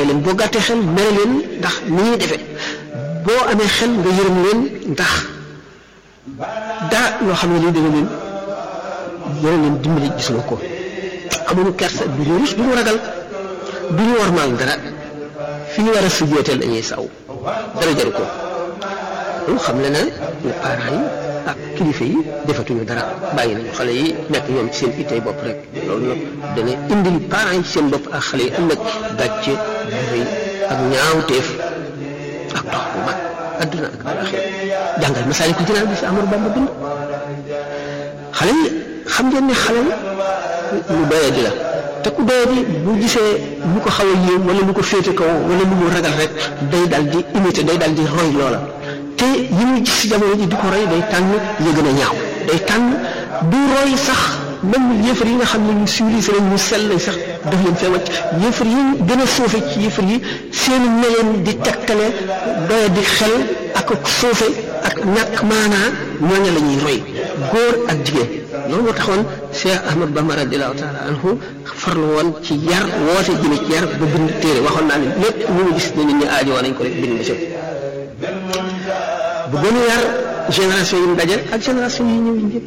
rey leen boo gàttee xel mere leen ndax ni ñuy defee boo amee xel nga yërëm leen ndax daa loo xam ne lii dana leen dana leen dimbali gis nga ko amuñu kersa du ñu rus du ñu ragal du ñu warmaal dara fi ñu war a sujjeetal dañuy saw dara jaru ko loolu xam le na ne parents yi ak kilifa yi defatuñu dara bàyyi nañu xale yi nekk ñoom ci seen ittey bopp rek loolu nag dana indil parents yi ci seen bopp ak xale yi ëllëg gàcce bu rëy ak ñaawteef ak dox bu mag adduna ak alaxira jàngal Masaalikul Jinaan bi fi Amadu Bamba bind xale yi xam ngeen ne xale lu doye di la te ku doye di bu gisee lu ko xaw a yéem wala lu ko féete kaw wala lu mu ragal rek day dal di imiter day dal di roy loola te yi muy gis ci jamono ji di ko roy day tànn ya gën a ñaaw day tànn du roy sax même yëfar yi nga xam ne ñu civilisé lañ ñu sell lañ sax daf leen fee wàcc yëfar yi gën a suufe ci yëfar yi seen meleen di tegtale doye di xel ak suufe ak ñàkk maanaa ñooña la ñuy roy góor ak jigéen loolu moo taxoon Cheikh Ahmad Bamba radiallahu taala anhu farlu woon ci yar woote jëme ci yar ba bind téere waxoon naa ne lépp ñu ngi gis ne nit ñi aajo woon nañ ko rek bind ba bu gën a yar génération yi mu daje ak génération yi ñëw ñëpp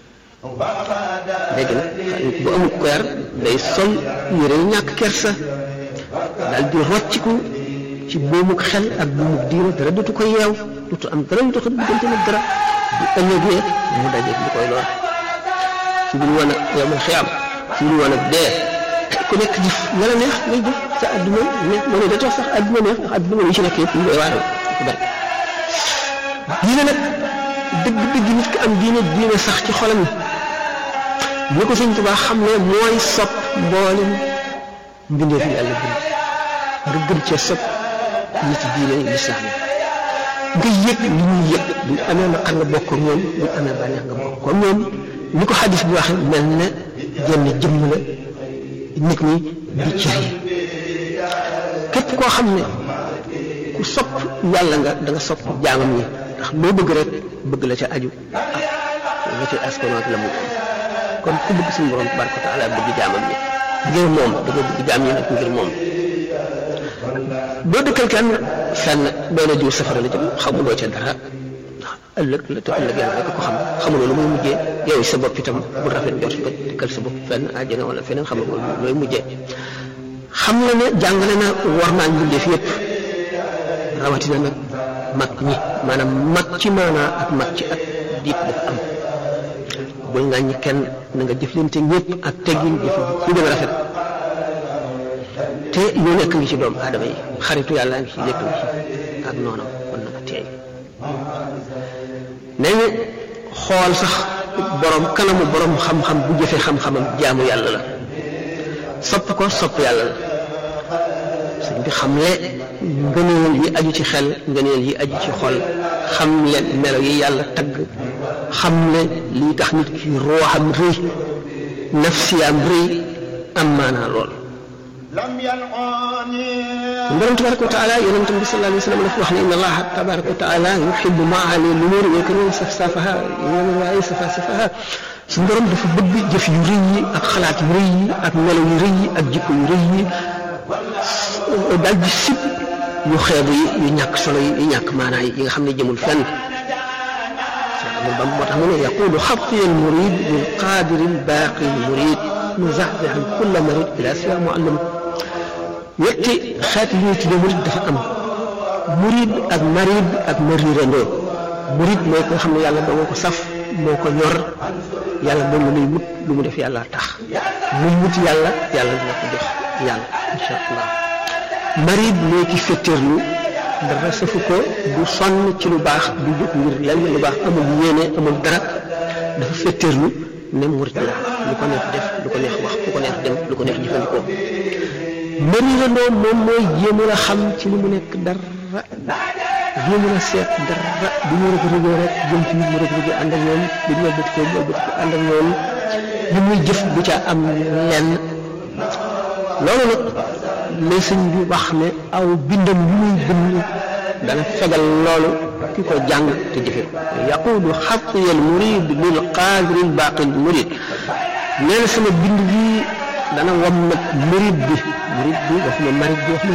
léegi nag bu amul ko yar day sol yére yu ñàkk kersa daal di rocciku ci buumuk xel ak buumuk diina dara dutu ko yeew dutu am dara ñu doxal diggante nag dara bu ëllëgee mu daje li koy lor ci biir woon ak yowmal xiyaam ci biir woon ak dee ku nekk jëf nga la neex ngay jëf sa àdduna neex moo ne da tax sax àdduna neex ndax àdduna yi ci nekk yëpp ñu koy waaral ku bari diine nag dëgg dëgg nit ki am diine diine sax ci xolam yi ko sëñ Tuubaa xam ne mooy sopp mboolem mbindeef yi yàlla bind nga gën cee sopp nit diine lislaam nga yëg li ñuy yëg bu amee naqar nga bokk ak ñoom bu amee bànneex nga bokk ak ñoom ni ko xadis bi waxee mel ne jenn jëmm la nit ñi di cër yi képp koo xam ne ku sopp yàlla nga da nga sopp jaamam yi ndax loo bëgg rek bëgg la ca aju ak la ca askan ak la mu kon ku bëgg suñu borom tabaraka wa taala bëgg jaamam yi ngir moom da nga bëgg jaam yi nag ngir moom boo dëkkal kenn fenn doona jiw safara la jëm xamuloo ca dara ëllëg la te ëllëg yàlla rek ko xam xamuloo lu muy mujjee yow sa bopp itam bu rafet jot ba dëkkal sa bopp fenn àjjana wala feneen xamuloo looy mujjee xam la ne jàngale na war naa mbindeef yépp rawatina nag mag ñi maanaam mag ci maanaa ak mag ci at diit dafa am bul nga ñi kenn na nga jëflante ñëpp ak teggin jëf lu gën a rafet te lu nekk ngi ci doomu aadama yi xaritu yàlla ngi ci lépp ngi ci ak noonam kon na nga teey nee ñu xool sax borom kanamu borom xam-xam bu jëfee xam-xamam jaamu yàlla la sopp ko sopp yàlla la sëñ bi xam le ngëneel yi aju ci xel ngëneel yi aju ci xol xam leen melo yi yàlla tagg xam le lii tax nit ki ruuxam rëy nafsiyaam rëy am maanaa lool borom tabaraka wa taala yonente bi sallallahu alayhi wa sallam dafa wax ne inna allaha tabaraka wa taala yuhibbu maali lumur wa yakrahu safsafaha yéen waaye safa safaha suñu borom dafa bëgg jëf yu rëy yi ak xalaat yu rëy yi ak melo yu rëy yi ak jikko yu rëy yi daal di sib yu xeebu yi yu ñàkk solo yi yu ñàkk maanaa yi yi nga xam ne jëmul fenn amul bam moo tax mu ne yaqulu xabti al murid bil qaadiri al baaqi al murid muzaxzixan kulla marid ila siwa muallim ñetti xeet li ñuy tuddee murid dafa am murid ak marid ak marirandoo murid mooy ko nga xam ne yàlla doo ko saf moo ko ñor yàlla moom la muy wut lu mu def yàlla tax muy wut yàlla yàlla dina ko jox yàlla incha allah marid mooy ki féttéerlu dara safu ko du sonn ci lu baax du jóg ngir lenn lu baax amul yéene amul dara dafa féttéerlu ne murid la lu ko neex def lu ko neex wax lu ko neex dem lu ko neex jëfandikoo marirandoo moom mooy jéem a xam ci li mu nekk dara jéem a seet dara du ñu rëgg rëggee rek jëm ci mu rëgg rëggee ànd ak ñoom du ñu bëtt ko bëtt ko ànd ak ñoom li muy jëf bu ca am lenn loolu nag la sëñ bi wax ne aw bindam yu muy bind dana fegal loolu ki ko jàng te jëfe yaquudu xatiyal murid lil qaadiril baaqil murid nee na sama bind bi dana wam nag murid bi murid bi wax ma marid bi wax ma